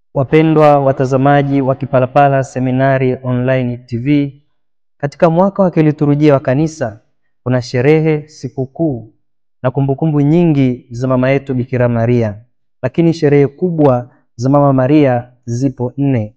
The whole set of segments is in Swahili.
Wapendwa watazamaji wa Kipalapala Seminari Online TV, katika mwaka wa kiliturujia wa kanisa kuna sherehe, sikukuu na kumbukumbu nyingi za mama yetu Bikira Maria, lakini sherehe kubwa za mama Maria zipo nne.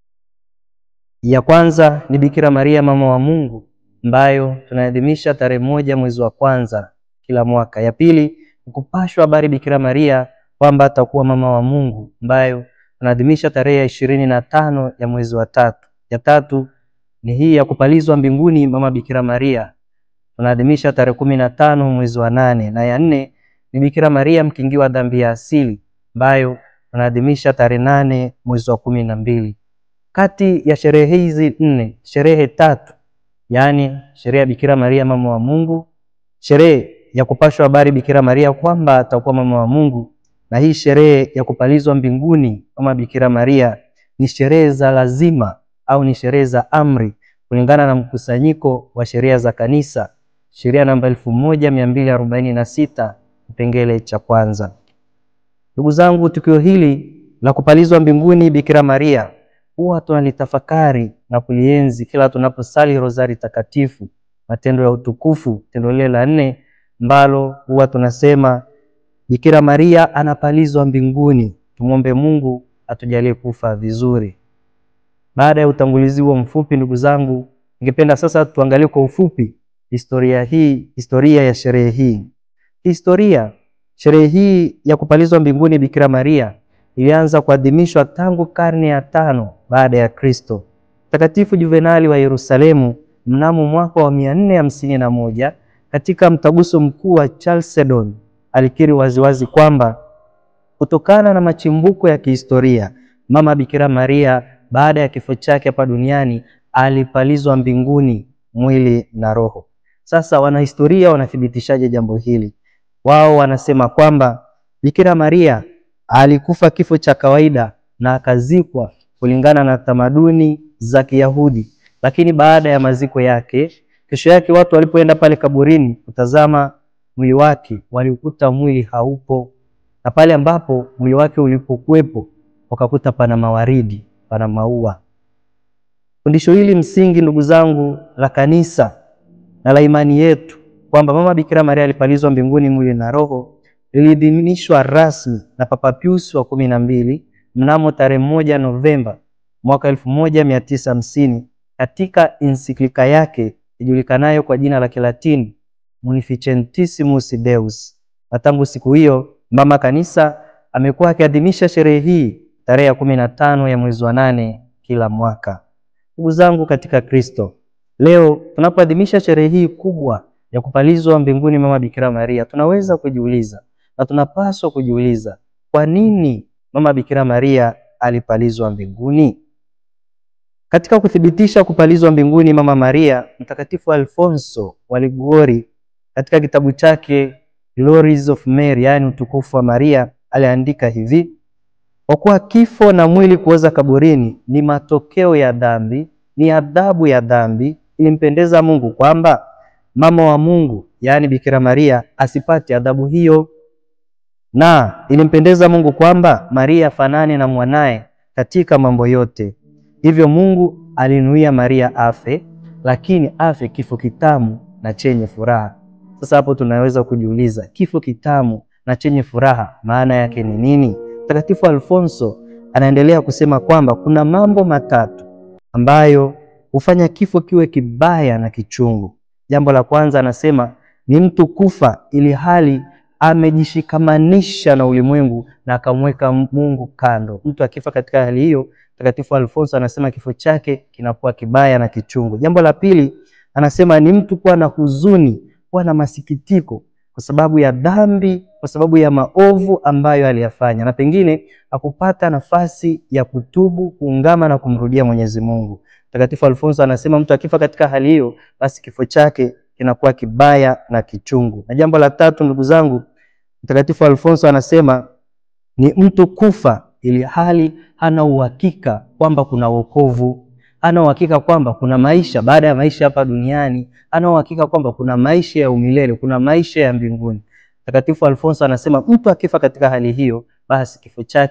Ya kwanza ni Bikira Maria mama wa Mungu ambayo tunaadhimisha tarehe moja mwezi wa kwanza kila mwaka. Ya pili ni kupashwa habari Bikira Maria kwamba atakuwa mama wa Mungu ambayo tunaadhimisha tarehe ya ishirini na tano ya mwezi wa tatu. Ya tatu ni hii ya kupalizwa mbinguni mama Bikira Maria tunaadhimisha tarehe kumi na tano mwezi wa nane, na ya nne ni Bikira Maria mkingiwa dhambi ya asili ambayo tunaadhimisha tarehe nane mwezi wa kumi na mbili. Kati ya sherehe hizi nne, sherehe tatu, yaani sherehe ya Bikira Maria mama wa Mungu, sherehe ya kupashwa habari Bikira Maria kwamba atakuwa mama wa Mungu, na hii sherehe ya kupalizwa mbinguni mama Bikira Maria ni sherehe za lazima au ni sherehe za amri kulingana na mkusanyiko wa sheria za kanisa, sheria namba elfu moja mia mbili arobaini na sita kipengele cha kwanza. Ndugu zangu, tukio hili la kupalizwa mbinguni Bikira Maria huwa tunalitafakari na kulienzi kila tunaposali rozari takatifu, matendo ya utukufu, tendo lile la nne ambalo huwa tunasema Bikira Maria anapalizwa mbinguni. Tumwombe Mungu atujalie kufa vizuri. Baada ya utangulizi huo mfupi, ndugu zangu, ningependa sasa tuangalie kwa ufupi historia hii, historia ya sherehe hii. Historia sherehe hii ya kupalizwa mbinguni Bikira Maria ilianza kuadhimishwa tangu karne ya tano baada ya Kristo. Mtakatifu Juvenali wa Yerusalemu mnamo mwaka wa mia nne hamsini na moja katika mtaguso mkuu wa Chalcedon alikiri waziwazi kwamba kutokana na machimbuko ya kihistoria mama Bikira Maria baada ya kifo chake hapa duniani alipalizwa mbinguni mwili na roho. Sasa wanahistoria wanathibitishaje jambo hili? Wao wanasema kwamba Bikira Maria alikufa kifo cha kawaida na akazikwa kulingana na tamaduni za Kiyahudi, lakini baada ya maziko yake, kesho yake watu walipoenda pale kaburini kutazama mwili wake, walikuta mwili haupo, na pale ambapo mwili wake ulipokuwepo wakakuta pana mawaridi pana maua. Fundisho hili msingi, ndugu zangu, la kanisa na la imani yetu kwamba mama Bikira Maria alipalizwa mbinguni mwili na roho liliidhinishwa rasmi na Papa Pius wa kumi na mbili mnamo tarehe moja Novemba mwaka elfu moja mia tisa hamsini katika ensiklika yake ijulikanayo kwa jina la Kilatini Munificentissimus Deus, na tangu siku hiyo mama kanisa amekuwa akiadhimisha sherehe hii tarehe ya kumi na tano ya mwezi wa nane kila mwaka. Ndugu zangu katika Kristo, leo tunapoadhimisha sherehe hii kubwa ya kupalizwa mbinguni mama Bikira Maria, tunaweza kujiuliza na tunapaswa kujiuliza, kwa nini mama Bikira Maria alipalizwa mbinguni? Katika kuthibitisha kupalizwa mbinguni mama Maria, Mtakatifu Alfonso wa Liguori katika kitabu chake Glories of Mary, yaani utukufu wa Maria, aliandika hivi: kwa kuwa kifo na mwili kuoza kaburini ni matokeo ya dhambi, ni adhabu ya dhambi, ilimpendeza Mungu kwamba mama wa Mungu, yaani Bikira Maria, asipate adhabu hiyo, na ilimpendeza Mungu kwamba Maria afanane na mwanaye katika mambo yote. Hivyo Mungu alinuia Maria afe, lakini afe kifo kitamu na chenye furaha. Sasa hapo tunaweza kujiuliza, kifo kitamu na chenye furaha maana yake ni nini? Mtakatifu Alfonso anaendelea kusema kwamba kuna mambo matatu ambayo hufanya kifo kiwe kibaya na kichungu. Jambo la kwanza anasema ni mtu kufa ili hali amejishikamanisha na ulimwengu na akamweka Mungu kando. Mtu akifa katika hali hiyo, Mtakatifu Alfonso anasema kifo chake kinakuwa kibaya na kichungu. Jambo la pili anasema ni mtu kuwa na huzuni, kuwa na masikitiko kwa sababu ya dhambi, kwa sababu ya maovu ambayo aliyafanya, na pengine hakupata nafasi ya kutubu, kuungama na kumrudia Mwenyezi Mungu. Mtakatifu Alfonso anasema mtu akifa katika hali hiyo, basi kifo chake kinakuwa kibaya na kichungu. Na jambo la tatu, ndugu zangu, Mtakatifu Alfonso anasema ni mtu kufa ili hali hana uhakika kwamba kuna wokovu, hana uhakika kwamba kuna maisha baada ya maisha hapa duniani, hana uhakika kwamba kuna maisha ya umilele, kuna maisha ya mbinguni. Mtakatifu Alfonso anasema mtu akifa katika hali hiyo, basi kifo chake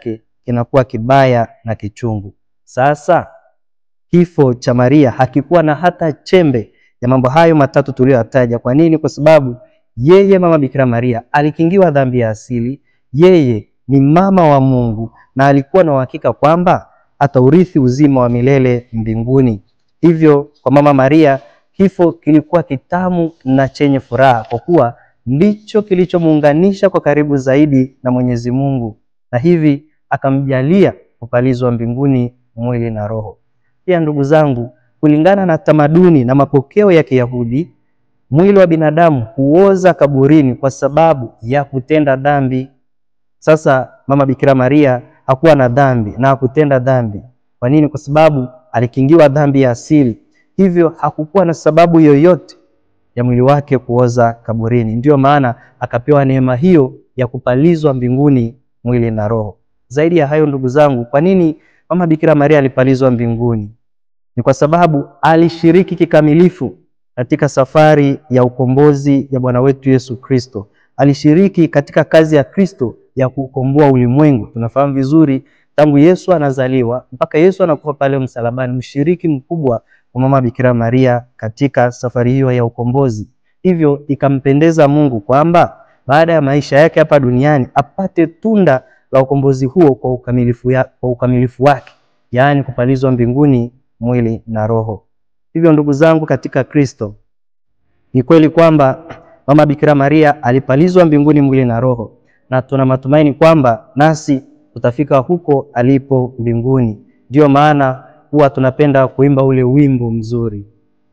kinakuwa kibaya na kichungu. Sasa kifo cha Maria hakikuwa na hata chembe ya mambo hayo matatu tuliyoyataja. Kwa nini? Kwa sababu yeye mama Bikira Maria alikingiwa dhambi ya asili, yeye ni mama wa Mungu na alikuwa na uhakika kwamba ataurithi uzima wa milele mbinguni. Hivyo kwa mama Maria kifo kilikuwa kitamu na chenye furaha, kwa kuwa ndicho kilichomuunganisha kwa karibu zaidi na Mwenyezi Mungu, na hivi akamjalia kupalizwa mbinguni mwili na roho. Pia ndugu zangu, kulingana na tamaduni na mapokeo ya Kiyahudi, mwili wa binadamu huoza kaburini kwa sababu ya kutenda dhambi. Sasa mama Bikira Maria hakuwa na dhambi na hakutenda dhambi. Kwa nini? Kwa sababu alikingiwa dhambi ya asili, hivyo hakukuwa na sababu yoyote ya mwili wake kuoza kaburini. Ndiyo maana akapewa neema hiyo ya kupalizwa mbinguni mwili na roho. Zaidi ya hayo, ndugu zangu, kwa nini mama Bikira Maria alipalizwa mbinguni? Ni kwa sababu alishiriki kikamilifu katika safari ya ukombozi ya Bwana wetu Yesu Kristo. Alishiriki katika kazi ya Kristo ya kukomboa ulimwengu. Tunafahamu vizuri tangu Yesu anazaliwa mpaka Yesu anakufa pale msalabani, mshiriki mkubwa wa mama Bikira Maria katika safari hiyo ya ukombozi. Hivyo ikampendeza Mungu kwamba baada ya maisha yake hapa duniani apate tunda la ukombozi huo kwa ukamilifu, ya, kwa ukamilifu wake, yaani kupalizwa mbinguni mwili na roho. Hivyo ndugu zangu katika Kristo, ni kweli kwamba mama Bikira Maria alipalizwa mbinguni mwili na roho, na tuna matumaini kwamba nasi tutafika huko alipo mbinguni. Ndiyo maana huwa tunapenda kuimba ule wimbo mzuri,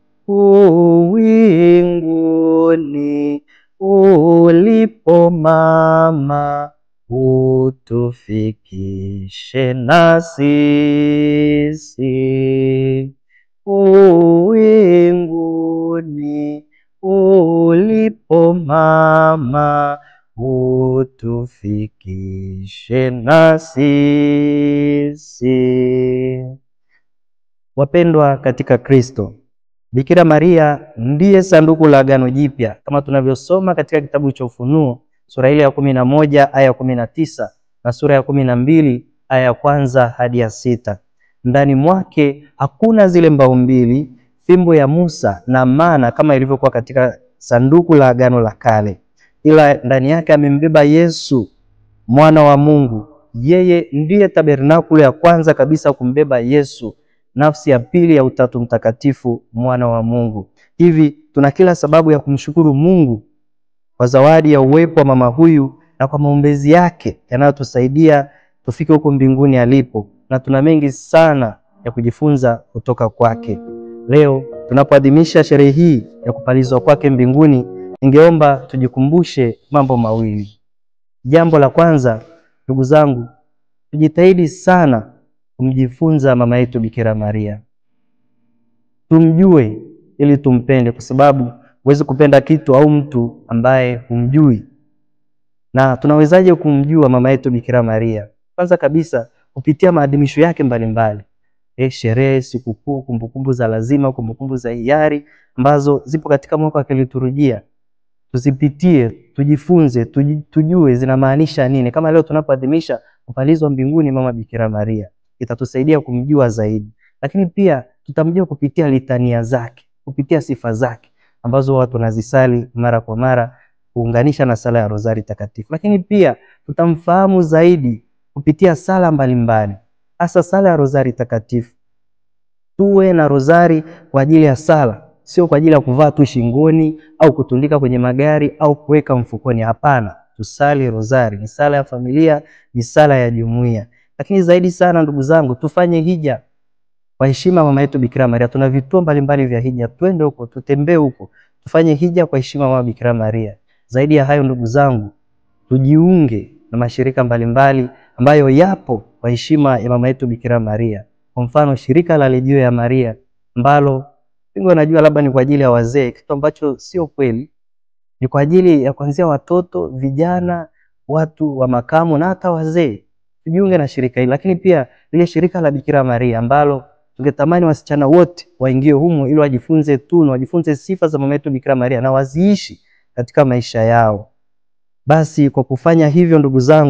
uwinguni ulipo mama, utufikishe na sisi. Uwinguni ulipo mama, utufikishe na sisi. Wapendwa katika Kristo, Bikira Maria ndiye sanduku la Agano Jipya kama tunavyosoma katika kitabu cha Ufunuo sura ile ya kumi na moja aya ya kumi na tisa na sura ya kumi na mbili aya ya kwanza hadi ya sita. Ndani mwake hakuna zile mbao mbili, fimbo ya Musa na mana kama ilivyokuwa katika sanduku la Agano la Kale, ila ndani yake amembeba Yesu mwana wa Mungu. Yeye ndiye tabernakulo ya kwanza kabisa kumbeba Yesu, nafsi ya pili ya Utatu Mtakatifu, mwana wa Mungu. Hivi tuna kila sababu ya kumshukuru Mungu kwa zawadi ya uwepo wa mama huyu na kwa maombezi yake yanayotusaidia tufike huko mbinguni alipo, na tuna mengi sana ya kujifunza kutoka kwake. Leo tunapoadhimisha sherehe hii ya kupalizwa kwake mbinguni, ningeomba tujikumbushe mambo mawili. Jambo la kwanza, ndugu zangu, tujitahidi sana kumjifunza mama yetu Bikira Maria, tumjue ili tumpende, kwa sababu huwezi kupenda kitu au mtu ambaye humjui. Na tunawezaje kumjua mama yetu Bikira Maria? Kwanza kabisa kupitia maadhimisho yake mbalimbali, eh, sherehe, sikukuu, kumbukumbu za lazima, kumbukumbu za hiari ambazo zipo katika mwaka wa kiliturujia tuzipitie, tujifunze, tuji, tujue zinamaanisha nini. Kama leo tunapoadhimisha kupalizwa mbinguni mama Bikira Maria, itatusaidia kumjua zaidi, lakini pia tutamjua kupitia litania zake, kupitia sifa zake ambazo watu wanazisali mara kwa mara kuunganisha na sala ya Rozari Takatifu, lakini pia tutamfahamu zaidi kupitia sala mbalimbali, hasa sala ya Rozari Takatifu. Tuwe na rozari kwa ajili ya sala sio kwa ajili ya kuvaa tu shingoni au kutundika kwenye magari au kuweka mfukoni. Hapana, tusali rozari. Ni sala ya familia, ni sala ya jumuiya. Lakini zaidi sana, ndugu zangu, tufanye hija kwa heshima mama yetu Bikira Maria. Tuna vituo mbalimbali vya hija, twende huko, tutembee huko, tufanye hija kwa heshima mama Bikira Maria. Zaidi ya hayo, ndugu zangu, tujiunge na mashirika mbalimbali ambayo yapo kwa heshima ya mama yetu Bikira Maria. Kwa mfano, shirika la Legio ya Maria ambalo wengi wanajua labda ni kwa ajili ya wazee, kitu ambacho sio kweli. Ni kwa ajili ya kuanzia watoto, vijana, watu wa makamo na hata wazee. Tujiunge na shirika hili, lakini pia lile shirika la Bikira Maria ambalo tungetamani wasichana wote waingie humo ili wajifunze tunu, wajifunze sifa za mama yetu Bikira Maria na waziishi katika maisha yao. Basi kwa kufanya hivyo, ndugu zangu,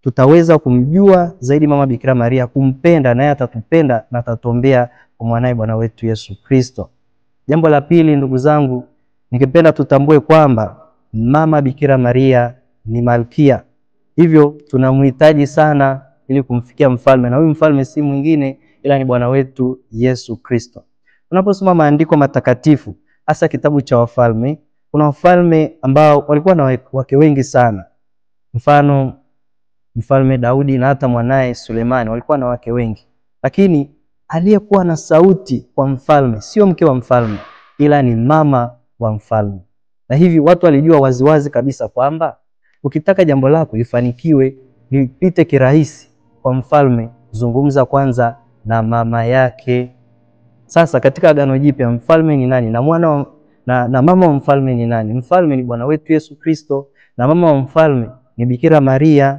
tutaweza kumjua zaidi mama Bikira Maria, kumpenda naye atatupenda na atatuombea kwa mwanaye Bwana wetu Yesu Kristo. Jambo la pili, ndugu zangu, ningependa tutambue kwamba mama Bikira Maria ni malkia, hivyo tunamhitaji sana ili kumfikia mfalme, na huyu mfalme si mwingine ila ni Bwana wetu Yesu Kristo. Unaposoma maandiko matakatifu, hasa kitabu cha Wafalme, kuna wafalme ambao walikuwa na wake wengi sana, mfano mfalme Daudi na hata mwanaye Sulemani walikuwa na wake wengi, lakini aliyekuwa na sauti kwa mfalme sio mke wa mfalme, ila ni mama wa mfalme. Na hivi watu walijua waziwazi kabisa kwamba ukitaka jambo lako lifanikiwe, lipite kirahisi kwa mfalme, zungumza kwanza na mama yake. Sasa katika Agano Jipya mfalme ni nani na mwana wa, na, na mama wa mfalme ni nani? Mfalme ni Bwana wetu Yesu Kristo na mama wa mfalme ni Bikira Maria.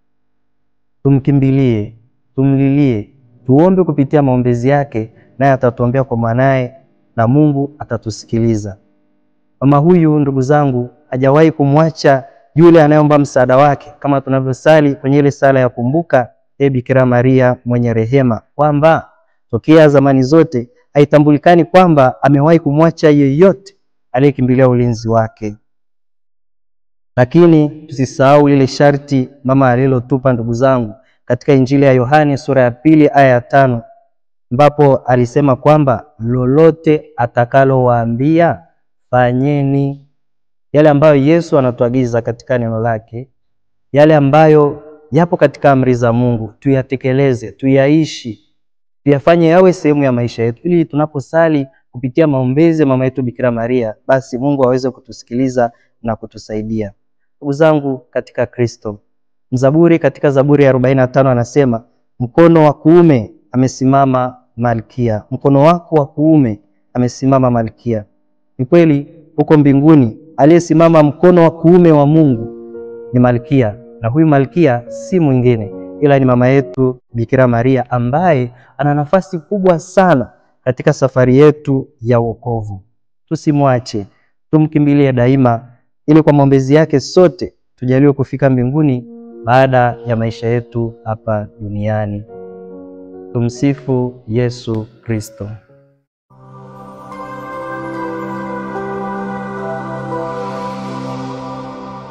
Tumkimbilie, tumlilie, tuombe kupitia maombezi yake, naye atatuombea kwa mwanaye na Mungu atatusikiliza. Mama huyu, ndugu zangu, hajawahi kumwacha yule anayeomba msaada wake, kama tunavyosali kwenye ile sala ya kumbuka e Bikira Maria mwenye rehema, kwamba tokea zamani zote haitambulikani kwamba amewahi kumwacha yeyote aliyekimbilia ulinzi wake. Lakini tusisahau lile sharti mama alilotupa ndugu zangu katika Injili ya Yohane sura ya pili aya ya tano ambapo alisema kwamba lolote atakalowaambia fanyeni. Yale ambayo Yesu anatuagiza katika neno lake, yale ambayo yapo katika amri za Mungu tuyatekeleze, tuyaishi, tuyafanye yawe sehemu ya maisha yetu, ili tunaposali kupitia maombezi ya mama yetu Bikira Maria, basi Mungu aweze kutusikiliza na kutusaidia. Ndugu zangu katika Kristo, mzaburi katika Zaburi ya 45 anasema, mkono wa kuume amesimama Malkia, mkono wako wa kuume amesimama Malkia. Ni kweli huko mbinguni aliyesimama mkono wa kuume wa Mungu ni Malkia, na huyu Malkia si mwingine ila ni mama yetu Bikira Maria ambaye ana nafasi kubwa sana katika safari yetu ya wokovu. Tusimwache, tumkimbilie daima, ili kwa maombezi yake sote tujaliwe kufika mbinguni baada ya maisha yetu hapa duniani. Tumsifu Yesu Kristo.